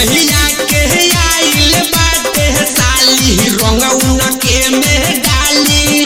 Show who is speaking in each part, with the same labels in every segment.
Speaker 1: भैया के आइल बाटे साली रंग उनके में डाली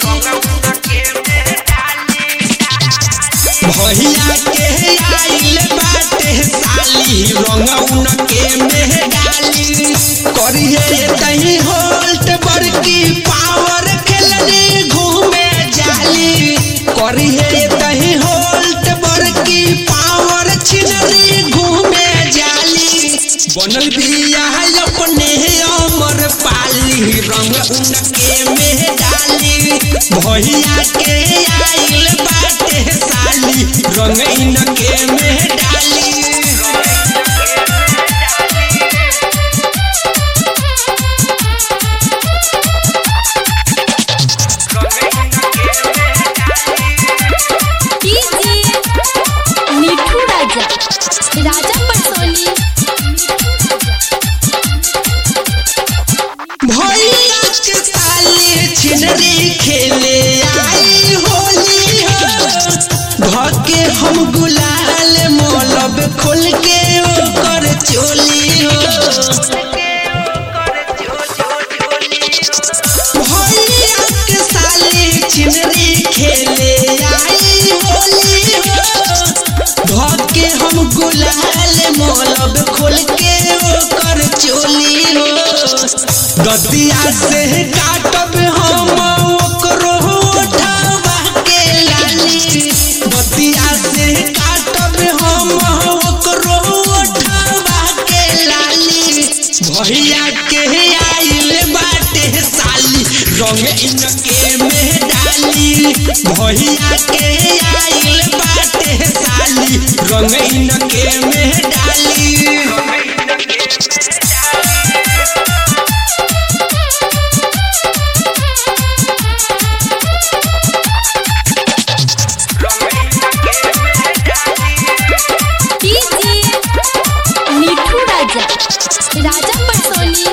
Speaker 1: भैया के आइल बाटे साली रंग उनके में डाली करिए तही होल्ट बड़की पावर खेलने घूमे जाली करिए तही होल्ट बड़की पावर छिनरी घूमे जाली बनल बिया अपने अमर पाली रंग उनके में डाली भैया के आइल बाटे साली रंग इनके में डाली
Speaker 2: डीजे मिठू राजा राजा पटोली
Speaker 1: भैया के साले छिनरी खेले आई होली हो धके हम गुलाल मोलब खोल के ओकर चोली हो भैया के साले छिनरी खेले आई होली हो धके हम गुलाल मोलब खोल के ओकर चोली हो गतिया से काटब हम ओकरो उठावा के लाली गतिया से काटब हम ओकरो उठावा के लाली भैया के आइल बाटे साली रंग इनके में डाली भैया के आइल बाटे साली रंग इनके में डाली
Speaker 2: डीजे मिठू राजा राजा पटोली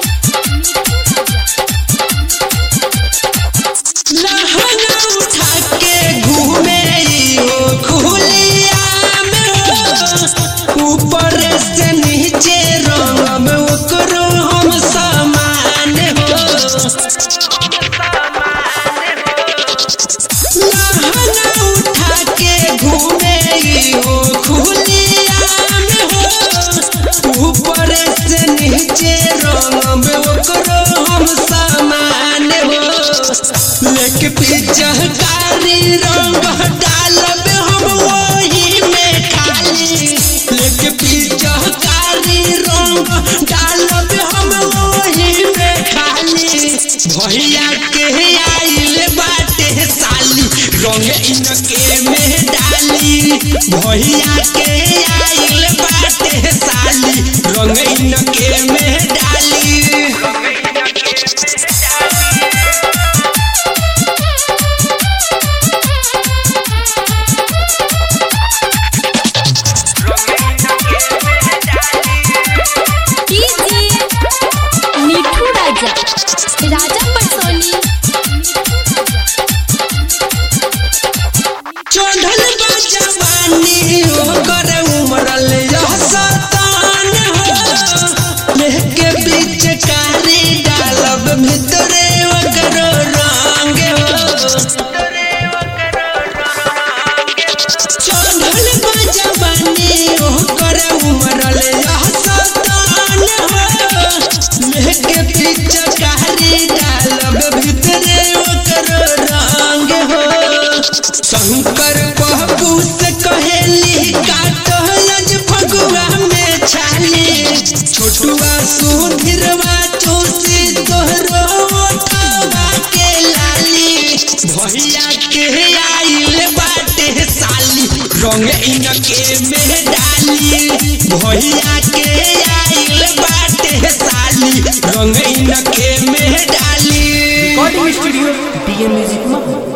Speaker 1: लहंगा उठा के घूमे हो खुलिया में हो ऊपर से नीचे रंग में ओकरो हम समान हो लहंगा उठा के घूमे हो खुलिया में हो ऊपर से नीचे रंग में ओकरो हम समान हो लेके पिचकारी रंग डालब हम वही में खाली लेके पिचकारी रंग डालब हम वही में खाली भैया के आइल बाटे साली रंग इनके में डाली भैया के आइल बाटे साली रंग इनके में डाली
Speaker 2: डीजे मिठू राजा राजा पटोली
Speaker 1: चढ़ल बा जवानी ओकर उमरल यह सतान हो लेके बीच कारी डालब भितरे ओकर रंग हो चढ़ल बा जवानी ओकर उमरल यह सतान हो लेके बीच कारी डालब भितरे ओकर रंग हो शंकर बाबू से कहेली काटलज फगुआ में छाली छोटुआ सुधीरवा चौसी तोहरो उठावा के लाली भैया के आइल बाटे साली रंग इनके में डाली भैया के आइल बाटे साली रंग इनके में डाली
Speaker 3: रिकॉर्डिंग स्टूडियो डीएम म्यूजिक मधुर